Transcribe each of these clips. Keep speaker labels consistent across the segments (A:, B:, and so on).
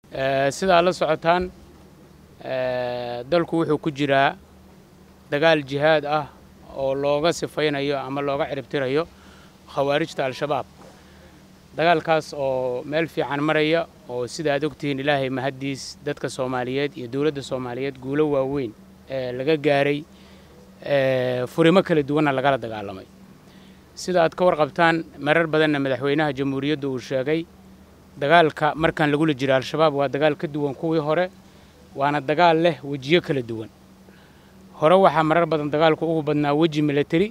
A: sidaa la socotaan dalku wuxuu ku jiraa dagaal jihaad ah oo looga sifaynayo ama looga ciribtirayo khawaarijta al-shabaab dagaalkaas oo meel fiican maraya oo sida aad ogtihiin ilaahay mahaddiis dadka soomaaliyeed iyo dowladda soomaaliyeed guulo waaweyn ee laga gaaray furimo kala duwanna lagala dagaalamay sida aad ka warqabtaan marar badanna madaxweynaha jamhuuriyadda uu sheegay dagaalka markaan lagula jiro al-shabaab waa dagaal ka duwan kuwii hore waana dagaal leh wejiyo kala duwan hore waxaa marar badan dagaalku ugu badnaa weji milateri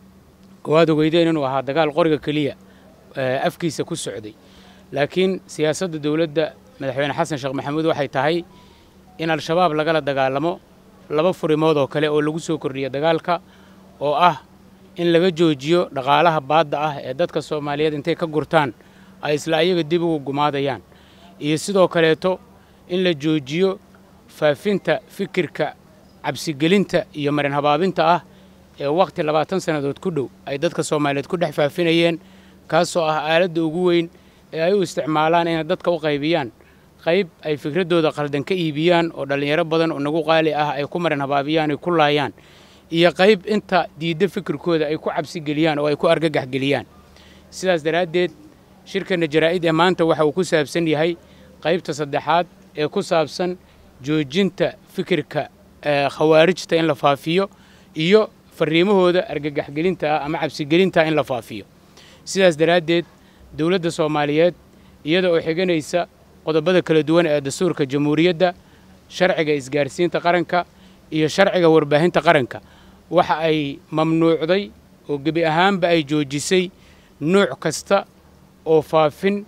A: oo aad ogeydeen inuu ahaa dagaal qoriga keliya afkiisa ku socday laakiin siyaasadda dowladda madaxweyne xasan sheekh maxamuud waxay tahay in al-shabaab lagala dagaalamo laba furimood oo kale oo lagu soo kordhiya dagaalka oo ah in laga joojiyo dhaqaalaha baadda ah ee dadka soomaaliyeed intay ka gurtaan ay isla ayaga dib ugu gumaadayaan iyo sidoo kaleeto in la joojiyo faafinta fikirka cabsigelinta iyo marin habaabinta ah ee wakhti labaatan sannadood ku dhow ay dadka soomaaliyeed ku dhex faafinayeen kaasoo ah aaladda ugu weyn ee ay u isticmaalaan inay dadka u qaybiyaan qayb ay fikraddooda qaldan ka iibiyaan oo dhallinyaro badan oo nagu qaali ah ay ku marin habaabiyaan ay ku laayaan iyo qayb inta diidda fikirkooda ay ku cabsigeliyaan oo ay ku argagaxgeliyaan sidaas daraaddeed shirkanna jaraa'id ee maanta waxa uu ku saabsan yahay qaybta saddexaad ee ku saabsan joojinta fikirka khawaarijta in la faafiyo iyo farriimahooda argagaxgelinta ah ama cabsigelinta in la faafiyo sidaas daraaddeed dowladda soomaaliyeed iyada oo xiganaysa qodobada kala duwan ee dastuurka jamhuuriyadda sharciga isgaarsiinta qaranka iyo sharciga warbaahinta qaranka waxa ay mamnuucday oo gebi ahaanba ay joojisay nuuc kasta oo faafin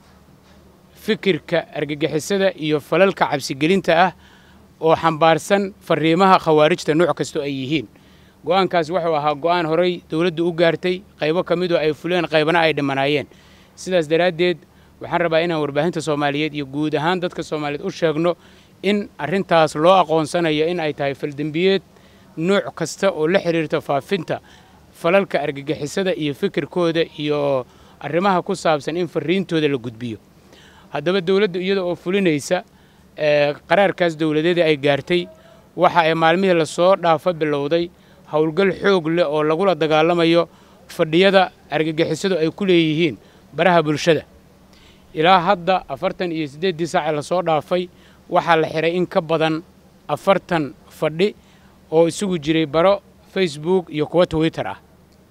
A: fikirka argagixisada iyo falalka cabsigelinta ah oo xambaarsan farriimaha khawaarijta nuuc kastoo ay yihiin go'aankaas wuxuu ahaa go'aan horay dowladdu u gaartay qaybo ka midoo ay fuleen qaybana ay dhimanaayeen sidaas daraaddeed waxaan rabaa inaan warbaahinta soomaaliyeed iyo guud ahaan dadka soomaaliyeed u sheegno in arrintaas loo aqoonsanayo in ay tahay faldembiyeed nuuc kasta oo la xidhiirta faafinta falalka argagixisada iyo fikirkooda iyo arrimaha ku saabsan in farriintooda la gudbiyo haddaba dowladda iyada oo fulinaysa qaraarkaas dowladeeda ay gaartay waxa ay maalmihii lasoo dhaafa bilowday howlgal xoog leh oo lagula dagaalamayo fadhiyada argagixisadu ay ku leeyihiin baraha bulshada ilaa hadda afartan iyo siddeeddii saace lasoo dhaafay waxaa la xihay in ka badan afartan fadhi oo isugu jiray baro facebook iyo kuwa twitter ah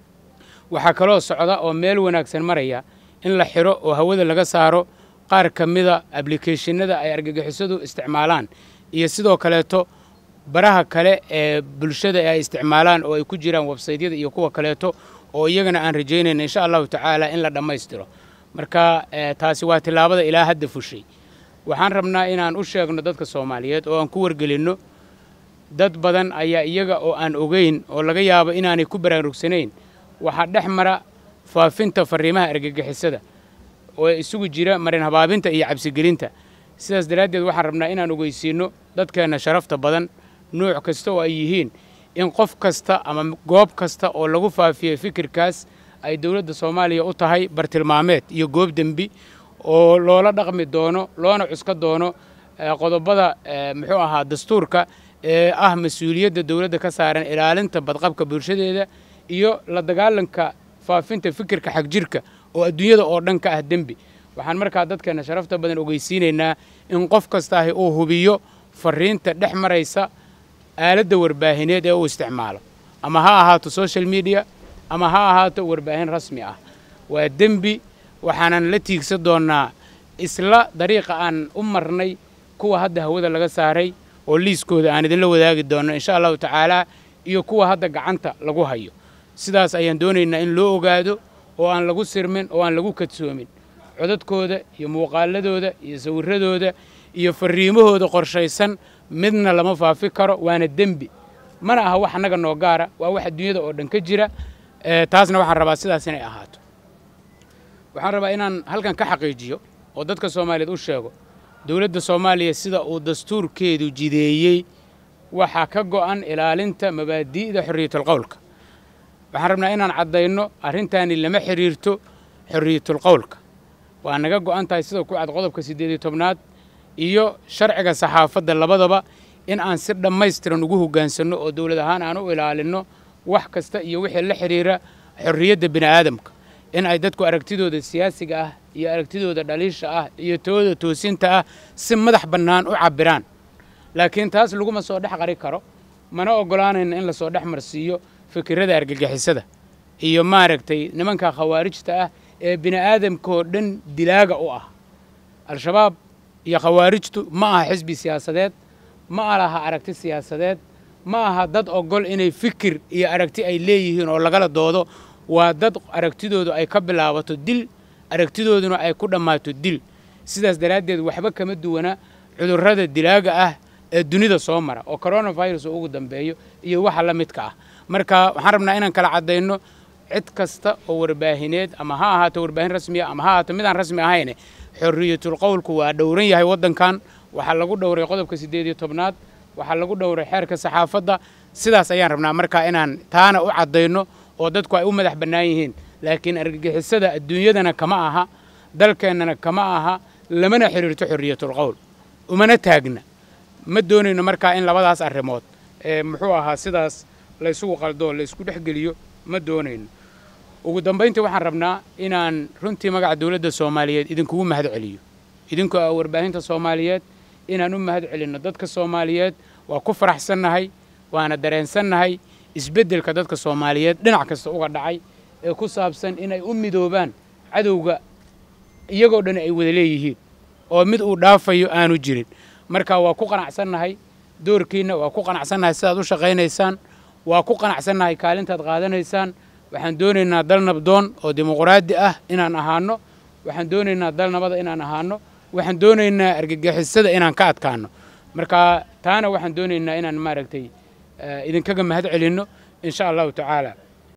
A: waxaa kaloo socda oo meel wanaagsan maraya in la xidho oo hawada laga saaro qaar ka mida ablikeeshinada ay argagixisadu isticmaalaan iyo sidoo kaleeto baraha kale ee bulshada ee ay isticmaalaan oo ay ku jiraan websaytyada iyo kuwa kaleeto oo iyagana aan rajaynayna insha allahu tacaala in la dhammaystiro marka taasi waa tillaabada ilaa hadda fushay waxaan rabnaa inaan u sheegno dadka soomaaliyeed oo aan ku wargelinno dad badan ayaa iyaga oo aan ogeyn oo laga yaabo inaanay ku baraarugsanayn waxaa dhex mara faafinta farriimaha argagixisada oo isugu jira marin habaabinta iyo cabsigelinta sidaas daraaddeed waxaan rabnaa inaan ogeysiinno dadkeenna sharafta badan nuuc kasta oo ay yihiin in qof kasta ama goob kasta oo lagu faafiyey fikirkaas ay dowladda soomaaliya u tahay bartilmaameed iyo goob dembi oo loola dhaqmi doono loona cuska doono qodobada muxuu ahaa dastuurka ee ah mas-uuliyadda dowladda ka saaran ilaalinta badqabka bulshadeeda iyo la dagaalanka faafinta fikirka xagjirka oo adduunyada oo dhan ka ah dembi waxaan markaa dadkeenna sharafta badan ogeysiinaynaa in qof kastaahi uu hubiyo farriinta dhex maraysa aaladda warbaahineed ee uu isticmaalo ama ha ahaato social media ama ha ahaato warbaahin rasmi ah waa dembi waxaanan la tiigsan doonnaa isla dariiqa aan u marnay kuwa hadda hawada laga saaray oo liiskooda aan idinla wadaagi doonno insha allahu tacaalaa iyo kuwa hadda gacanta lagu hayo sidaas ayaan doonaynaa in loo ogaado oo aan lagu sirmin oo aan lagu kadsoomin codadkooda iyo muuqaaladooda iyo sawirradooda iyo farriimahooda qorshaysan midna lama faafi karo waana dembi mana aha wax annaga noo gaara waa wax adduunyada oo dhan ka jira taasna waxaan rabaa sidaas inay ahaato waxaan rabaa inaan halkan ka xaqiijiyo oo dadka soomaaliyeed u sheego dowladda soomaaliya sida uu dastuurkeedu jideeyey waxaa ka go'an ilaalinta mabaadi'da xorriyatulqowlka waxaan rabnaa inaan caddayno arrintaani lama xidhiirto xorriyatulqowlka waa naga go'an tahay sida ku cad qodobka siddeed iyo tobnaad iyo sharciga saxaafadda labadaba in aan si dhammaystiran ugu hoggaansanno oo dowlad ahaan aan u ilaalinno wax kasta iyo wixii la xidhiira xorriyadda bini aadamka in ay dadku aragtidooda siyaasiga ah iyo aragtidooda dhaliisha ah iyo tooda toosinta ah si madax bannaan u cabbiraan laakiin taas laguma soo dhex qari karo mana oggolaanayna in lasoo dhex marsiiyo fikirrada argagixisada iyo maaragtay nimanka khawaarijta ah ee bini aadamkaoo dhan dilaaga u ah al-shabaab iyo khawaarijtu ma aha xisbi siyaasadeed ma laha aragti siyaasadeed ma aha dad ogol inay fikir iyo aragti ay leeyihiin oo lagala doodo waa dad aragtidoodu ay ka bilaabato dil aragtidooduna ay ku dhammaato dil sidaas daraaddeed waxba kama duwana cudurrada dilaaga ah ee dunida soo mara oo coronavirus ugu dambeeyo iyo waxa la midka ah marka waxaan rabnaa inaan kala caddayno cid kasta oo warbaahineed ama ha ahaato warbaahin rasmiya ama ha ahaato midaan rasmi ahayne xorriyatul qowlku waa dhowran yahay waddankan waxaa lagu dhowray qodobka siddeed iyo tobnaad waxaa lagu dhowray xeerka saxaafadda sidaas ayaan rabnaa markaa inaan taana u caddayno oo dadku ay u madax bannaan yihiin laakiin argagixisada adduunyadana kama aha dalkeennana kama aha lamana xidhiirto xorriyatul qowl umana taagna ma doonayno markaa in labadaas arrimood ee muxuu ahaa sidaas laysugu qaldoo laysku dhex geliyo ma doonayno ugu dambayntii waxaan rabnaa inaan runtii magaca dowladda soomaaliyeed idinkugu mahad celiyo idinku ah warbaahinta soomaaliyeed inaan u mahad celinno dadka soomaaliyeed waa ku faraxsannahay waana dareensannahay isbeddelka dadka soomaaliyeed dhinac kasta uga dhacay ee ku saabsan inay u midoobaan cadowga iyagoo dhan ay wada leeyihiin oo mid uu dhaafayo aanu jirin marka waa ku qanacsannahay doorkiinna waa ku qanacsannahay sidaad u shaqaynaysaan waa ku qanacsannahay kaalintaad qaadanaysaan waxaan doonaynaa dal nabdoon oo dimuqraadi ah inaan ahaano waxaan doonaynaa dal nabada inaan ahaano waxaan doonaynaa argagixisada inaan ka adkaano marka taana waxaan doonaynaa inaan maaragtay idinkaga mahad celinno in sha allahu tacaala